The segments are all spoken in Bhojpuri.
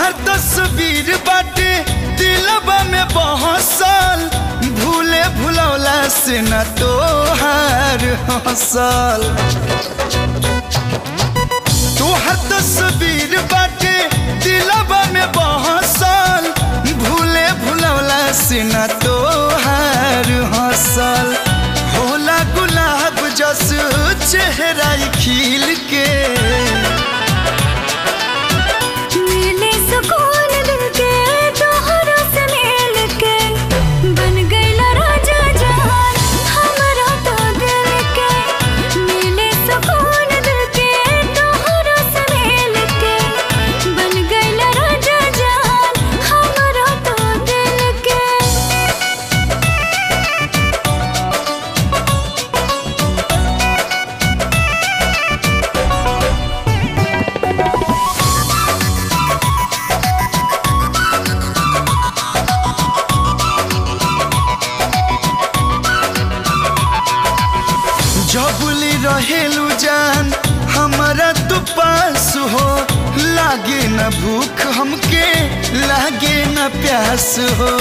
तोहर तस्वीर बाटे दिलबा में बहसल भूले भुलौला से न तोहार हसल तोहर तस्वीर बाटे दिलबा में बहसल भूले भुलौला से न तोहार हसल होला गुलाब जस चेहरा खिल के मिले सुकून दिल के तोहरा से मिल के बन गईला राजा जान हमरा तो दिल के मिले सुकून दिल के तोहरा से मिल के बन गईला राजा जान हमरा तो दिल के जबुली रहेलू जान हमारा तू पास हो लागे न भूख हमके लागे न प्यास हो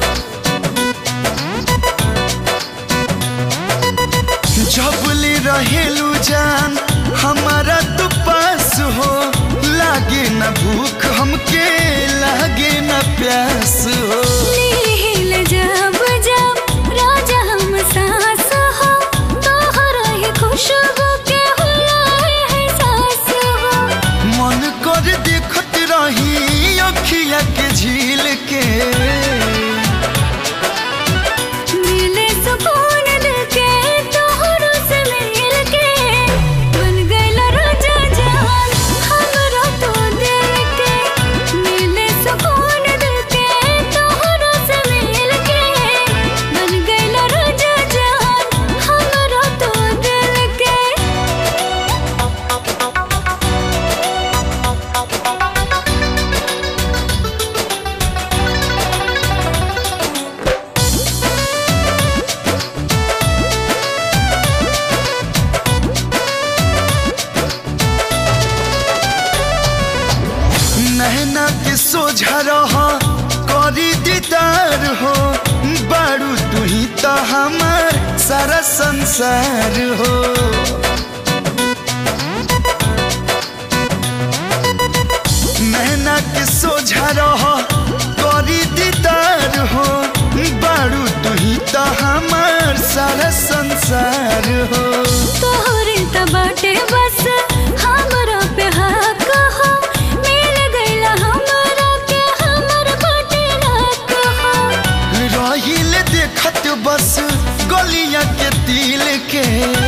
जबुली रहेलू जान हमारा तू पास हो लागे न भूख हमके लागे न प्यास हो नील जब जब राजा हम सास हो तोहरा ही खुशबू के हुलाए है सास हो मन कर देखत रही अखिया के झील के मिले सुकून दिल के तोहरा से मिल के बन गईला राजा जान हमरा तो दिल के मिले सुकून दिल के तोहरा से मिल के बन गईला राजा जान हमरा तो दिल के नहना के सोझा रह करी दीदार हो बारू तू ही तो हमार सारा संसार हो नहना के सोझा रह करी दीदार हो बारू तू ही तो हमार सारा संसार हो तोहरे त बाटे बस हमरा पे हक हो मिल गईला हमरा के हमर बाटे हक हो रहिल देखत बस गलिया के तिल के